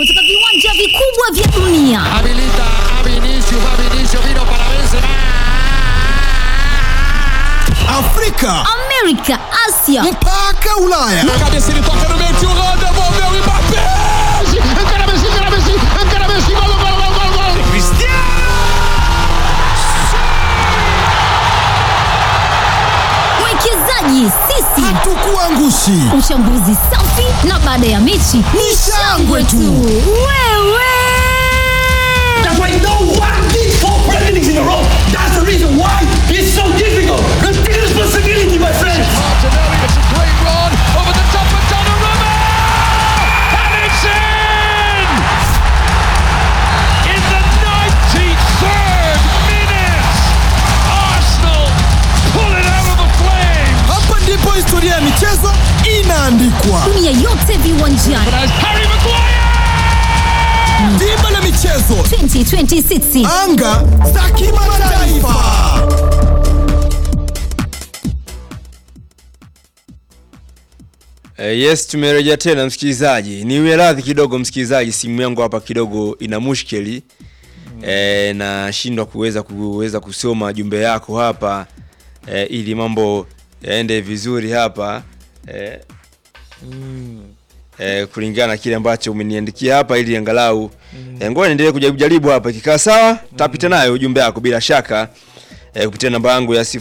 kutoka viwanja vikubwa vya dunia. Habilita a Vinicius, va Vinicius, vino para Benzema. Afrika Amerika, Asia mpaka Ulaya. Cabeça ele toca no meio, tio Rô, devolveu o Mbappé. Encara Messi, encara Messi, encara Messi, gol, gol, gol, gol, gol. mwekezaji sisi, Hatukuangushi. uchambuzi safi na baada ya mechi ni shangwe tu. Wewe That's why no one did four presidents in a row. That's the reason why it's so difficult. Take responsibility, my friends. Martinelli, it's a great run over the top of Donnarumma. And it's in! In the 93rd minute, Arsenal pull it out of the flames. Hapa ndipo historia ya michezo inaandikwa. dunia yote viwanjani As Harry Maguire! Dimba la michezo, 2026 anga za kimataifa. Eh, yes tumerejea tena msikilizaji niwe radhi kidogo msikilizaji simu yangu hapa kidogo ina mushkeli eh, nashindwa kuweza kuweza kusoma jumbe yako hapa eh, ili mambo yaende vizuri hapa eh, eh, kulingana na kile ambacho umeniandikia hapa ili angalau eh, ngoja niendelee kujaribu jaribu hapa ikikaa sawa tapita nayo ujumbe yako bila shaka eh, kupitia namba yangu ya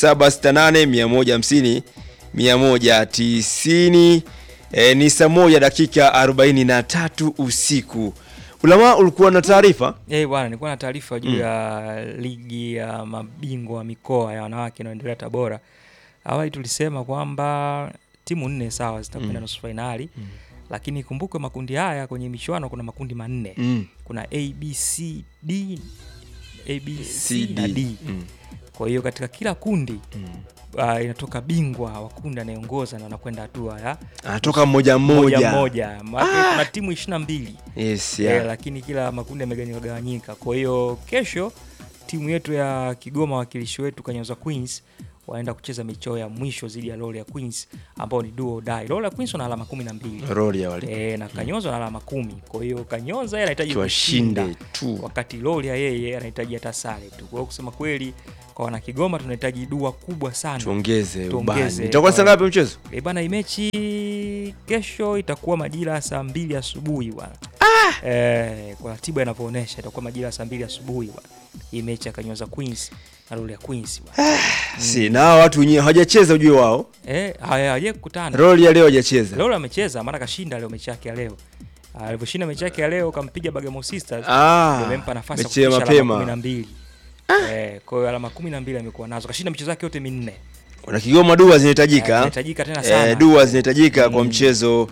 0768 150 190 eh, ni saa moja dakika 43 usiku ulama ulikuwa na taarifa Eh, bwana nilikuwa na taarifa juu ya ligi ya mabingwa wa mikoa ya wanawake inayoendelea Tabora. Awali tulisema kwamba timu nne sawa zitakwenda nusu fainali lakini ikumbukwe makundi haya kwenye michuano kuna makundi manne Mm. kuna A B C D A B C CD. na D. Mm. Kwa hiyo katika kila kundi uh, inatoka bingwa wa kundi anayeongoza na anakwenda hatua ya anatoka mmoja moja mmoja moja. Maana kuna timu 22 yes, yeah. yeah. lakini kila makundi yamegawanyika. Kwa hiyo kesho timu yetu ya Kigoma, wakilishi wetu Kanyoza Queens waenda kucheza michoo ya mwisho dhidi ya Lola Queens ambao ni do or die. Lola Queens wana alama kumi na mbili roli ya wale e, na Kanyoza wana alama kumi. Kwa hiyo Kanyoza yeye anahitaji tuwashinde kushinda tu wakati Lola yeye anahitaji hata sare tu. Kwa hiyo kusema kweli, kwa wana Kigoma tunahitaji dua kubwa sana tuongeze ubani Tuongeze. itakuwa saa ngapi mchezo E bana, hii mechi kesho itakuwa majira ya saa mbili asubuhi bwana. Eh, kwa ratiba inavyoonyesha itakuwa majira ya saa mbili asubuhi bwana. Hii mechi ya Kanyoza Queens na Lola Queens bwana. si na hawa watu wenyewe hawajacheza ujue wao Eh, haya haje kukutana. roli ya leo hawajacheza Lola amecheza maana kashinda leo mechi yake ya leo. Ah, Alivyoshinda mechi yake ya leo kampiga Bagamoyo Sisters. Ah, ndio imempa nafasi ya mechi ya kufikisha alama mapema. 12. Eh, kwa hiyo alama 12 amekuwa nazo. Kashinda michezo yake yote minne. kuna Kigoma dua zinahitajika Inahitajika tena sana. eh, dua zinahitajika kwa Mm. mchezo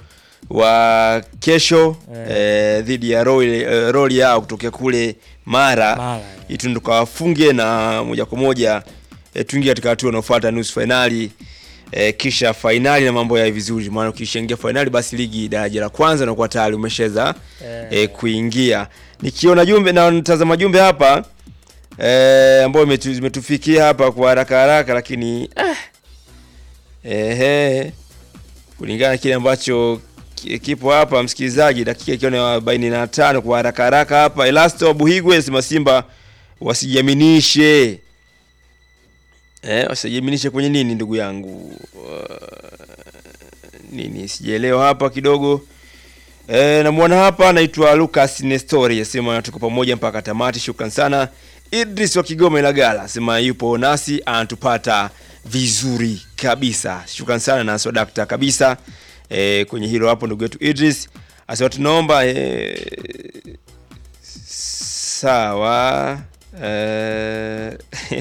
wa kesho Eh. eh, dhidi ya roli, eh, roli yao kutokea kule Mara, Mara, eh. ili tu tukawafunge na moja kwa moja eh, tuingie katika hatua inayofuata nusu fainali eh, kisha fainali na mambo ya vizuri, maana ukishaingia fainali basi ligi daraja la kwanza unakuwa tayari umeshaweza Eh. eh, kuingia. Nikiona jumbe na nitazama jumbe hapa eh, ambayo imetu- zimetufikia hapa kwa haraka haraka, lakini ah, ehe, kulingana na kile ambacho ki- kipo hapa, msikilizaji, dakika ikiwa ni arobaini na tano kwa haraka haraka hapa. Elasto Buhigwe anasema Simba wasijiaminishe eh, wasijiaminishe kwenye nini, ndugu yangu uh, nini sijaelewa hapa kidogo. E, namwona hapa anaitwa Lucas Nestori asema tuko pamoja mpaka tamati. Shukran sana. Idris wa Kigoma Ilagala asema yupo nasi anatupata vizuri kabisa. Shukran sana na swadakta kabisa e, kwenye hilo hapo ndugu yetu Idris asema tunaomba e, sawa e,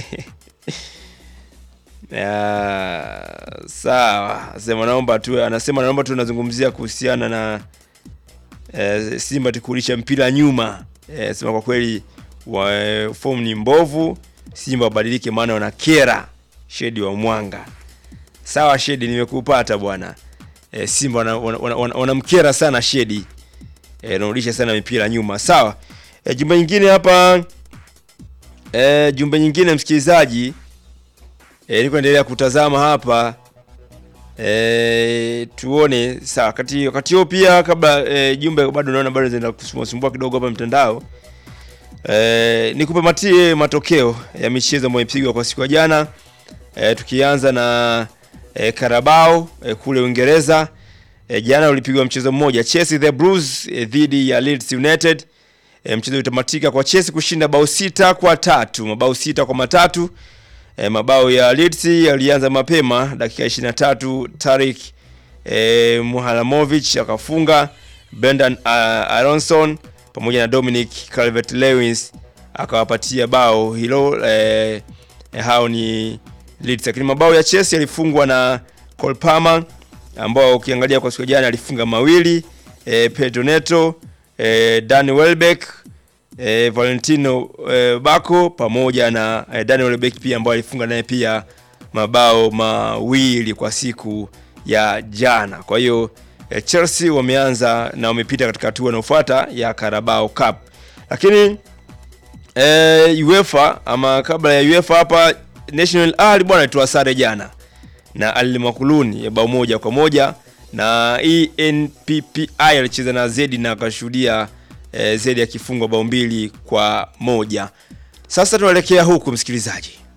ya, sawa asema naomba tu anasema naomba tu nazungumzia kuhusiana na eh, Simba tukurudisha mpira nyuma. Eh, sema kwa kweli wa form ni mbovu, Simba wabadilike, maana wanakera. Shedi wa Mwanga. Sawa Shedi, nimekupata bwana. Eh, Simba wanamkera wana, wana, wana, wana sana Shedi. Eh, anarudisha sana mipira nyuma. Sawa. Eh, jumbe nyingine hapa eh, jumbe nyingine msikilizaji eh, niko endelea kutazama hapa E, tuone sawa. Wakati wakati huo pia kabla e, jumbe bado naona bado zinaenda kusumbua sumbua kidogo hapa mtandao. E, nikupe matokeo ya michezo ambayo imepigwa kwa siku ya jana. E, tukianza na e, Carabao e, kule Uingereza. E, jana ulipigwa mchezo mmoja Chelsea the Blues e, dhidi ya Leeds United. E, mchezo ulitamatika kwa Chelsea kushinda bao sita kwa tatu, mabao sita kwa matatu. E, mabao ya Leeds yalianza mapema dakika 23 Tarik e, Muhalamovic akafunga, Brendan uh, Aronson pamoja na Dominic Calvert-Lewin akawapatia bao hilo e, e, hao ni Leeds, lakini mabao ya Chelsea yalifungwa na Cole Palmer ambao ukiangalia kwa siku jana alifunga mawili e, Pedro Neto e, Danny Welbeck e, Valentino e, Bako pamoja na e, Daniel Welbeck pia ambao alifunga naye pia mabao mawili kwa siku ya jana. Kwa hiyo e, Chelsea wameanza na wamepita katika hatua inayofuata ya Carabao Cup, lakini e, UEFA ama kabla ya UEFA hapa National Al bwana alitoa sare jana na Al Makuluni ya bao moja kwa moja na ENPPI alicheza na Zedi na akashuhudia e, Zedi akifungwa bao mbili kwa moja. Sasa tunaelekea huku msikilizaji.